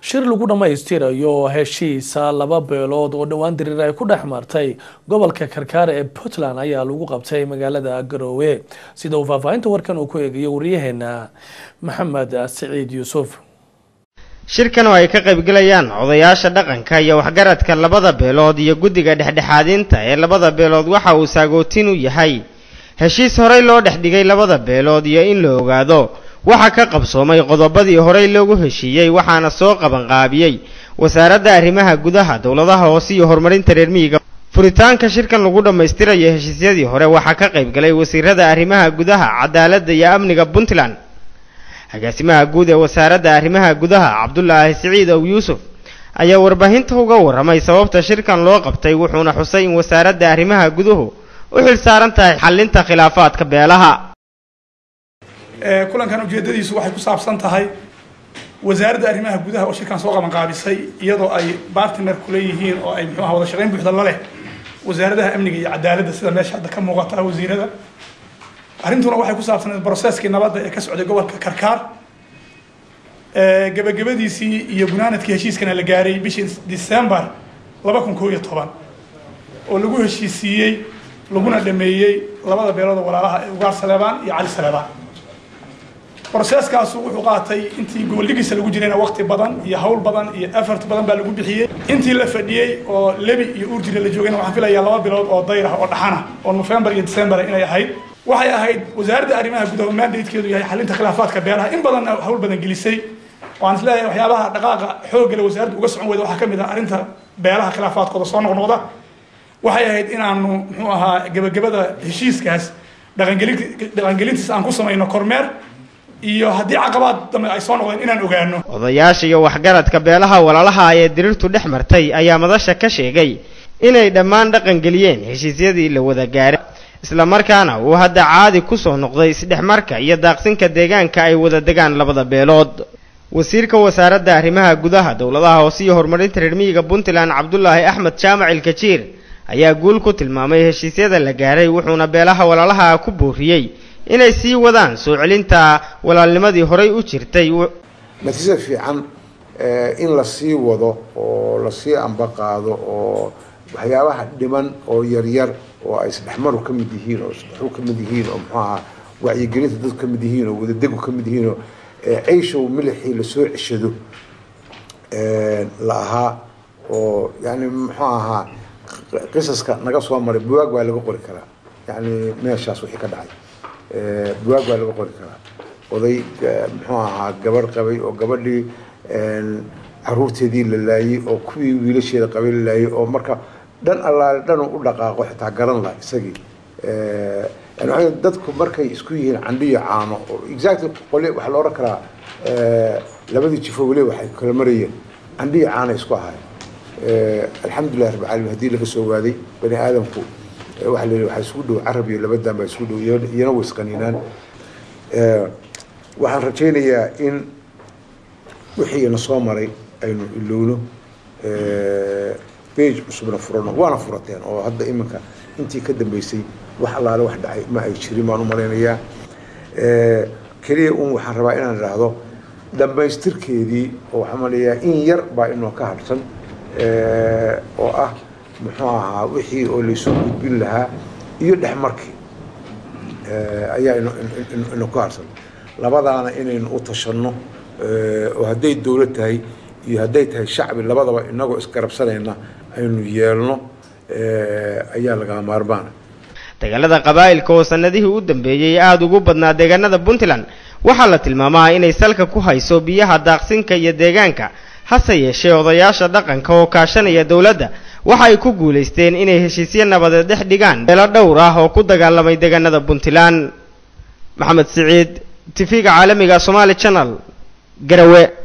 shir lagu dhammaystirayo heshiisa laba beelood oo dhowaan diriir ay ku dhex martay gobolka karkaar ee puntland ayaa lagu qabtay magaalada garoowe sida uu faahfaahinta warkan uu ku eegayo wariyaheena maxamed siciid yuusuf shirkan oo ay ka qaybgalayaan odayaasha dhaqanka iyo waxgaradka labada beelood iyo guddiga dhexdhexaadinta ee labada beelood waxa uu saagootin u yahay heshiis horey loo dhex dhigay labada beelood iyo in la ogaado waxa ka qabsoomay qodobadii horey loogu heshiiyey waxaana soo qabanqaabiyey wasaaradda arrimaha gudaha dowladaha hoose iyo horumarinta reer miyiga furitaanka shirkan lagu dhammaystirayo heshiisyadii hore waxaa ka qaybgalay wasiirada arrimaha gudaha cadaaladda iyo amniga puntland agaasimaha guud ee wasaaradda arrimaha gudaha cabdulaahi siciid ow yuusuf ayaa warbaahinta uga warramay sababta shirkan loo qabtay wuxuuna xusay in wasaaradda arrimaha guduhu u xil saaran tahay xallinta khilaafaadka beelaha kulankan ujeedadiisu waxay ku saabsan tahay wasaaradda arrimaha gudaha oo shirkan soo qabanqaabisay iyadoo ay bartiner kula yihiin oo ay muxuuaha wada shaqayn buuxda la leh wasaaradaha amniga iyo cadaaladda sida meesha hadda ka muuqata wasiirada arrintuna waxay ku saabsaneed brocesskii nabadda ee ka socday gobolka karkaar gebagabadiisii iyo gunaanadkii heshiiskana la gaaray bishii december laba kun koo iyo toban oo lagu heshiisiiyey laguna dhameeyey labada beelood oo walaalaha ee ugaar saleebaan iyo cali saleebaan brocesskaasu wuxuu qaatay intii goboldhigiisa lagu jirayna waqti badan iyo hawl badan iyo effort badan baa lagu bixiyey intii la fadhiyey oo lebi iyo urjira la joogayna waxaan filayaa laba bilood oo dayr ah oo dhaxana oo november iyo december inay ahayd waxay ahayd wasaaradda arrimaha gudaha mandatekeedu yahay xalinta khilaafaadka beelaha in badan hawl badan gelisay waan isleeyahay waxyaabaha dhaqaaqa xooggale wasaaradda uga socon weyda waxaa kamid ah arrinta beelaha khilaafaadkooda soo noqnoqda waxay ahayd inaanu muxuu ahaa gebagabada heshiiskaas dhaqangelin dhaqangelintiisa aan ku samayno kormeer iyo haddii caqabaad dambe ay soo noqdeen inaan ogaano odayaasha iyo waxgaradka beelaha walaalaha ee diriirtu dhex martay ayaa madasha ka sheegay inay dhammaan dhaqan geliyeen heshiisyadii la wada gaaray isla markaana uu hadda caadi ku soo noqday isdhexmarka iyo daaqsinka deegaanka ay wada degaan labada beelood wasiirka wasaaradda arrimaha gudaha dowladaha hoose iyo horumarinta reer miyiga puntland cabdulaahi axmed jaamac ilkajiir ayaa guul ku tilmaamay heshiisyada la gaaray wuxuuna beelaha walaalaha ku booriyey inay sii wadaan soo celinta walaalnimadii horay u jirtay natiijada fiican in la sii wado oo lasii ambaqaado oo waxyaabaha dhiman oo yaryar oo ay isdhexmaru ka mid yihiin oo isdhexu ka mid yihiin oo muxuu ahaa wacyigelinta dadku ka mid yihiin oo wadadegu ka mid yihiin oo ceyshow milixii lasoo ceshado la ahaa oo yani muxuu ahaa qisaska naga soo maray buwaag baa laga qori karaa yani meeshaas wixii ka dhacay buwaag baa laga qori karaa oday muxuu ahaa gabarh qabay oo gabadhii caruurteedii la laayay oo kuwii wiilasheeda qabay la laayay oo marka dhan allaale dhan u dhaqaaqo xitaa garan laha isagii yani waa dadku markay isku yihiin candhiyo caano oo exactly qole waxaa la odhan karaa labadii jifo weli waxay kala marayeen candhiyo caana isku ahaay alxamdulilah rabbi caalamiin haddii laga soo waaday bani aadamku waxa la yidhi waxaa isugu dhow carab iyo labadan baa isugu dhow iyana way isqaniinaan waxaan rajaynayaa in wixii na soo maray aynu ilowno bage cusubna furano waana furateen oo hadda iminka intii ka dambeysay wax allaale wax dhacay ma ay jirin baan u malaynayaa keliya un waxaan rabaa inaan idhaahdo dhammaystirkeedii oo waxaan malayaa in yar baa inoo ka hadhsan oo ah muxuu ahaa wixii oo laysoo gudbin lahaa iyo dhexmarkii ayaa ino ku harsan labadaana inaynu u tashanno oo hadday dowlad tahay iyo hadday tahay shacbi labadaba inagoo isgarabsanayna aynu yeelno ayaa lagaa maarmaana dagaalada qabaa'ilka oo sanadihii u dambeeyey aada ugu badnaa deegaanada puntland waxaa la tilmaamaa inay salka ku hayso biyaha daaqsinka iyo deegaanka hase yeeshee odayaasha dhaqanka oo kaashanaya dowladda waxa ay ku guulaysteen inay heshiisyo nabadeed dhex dhigaan beelo dhowr ah oo ku dagaalamay deegaanada puntland maxamed siciid tifiga caalamiga somaali channel garawe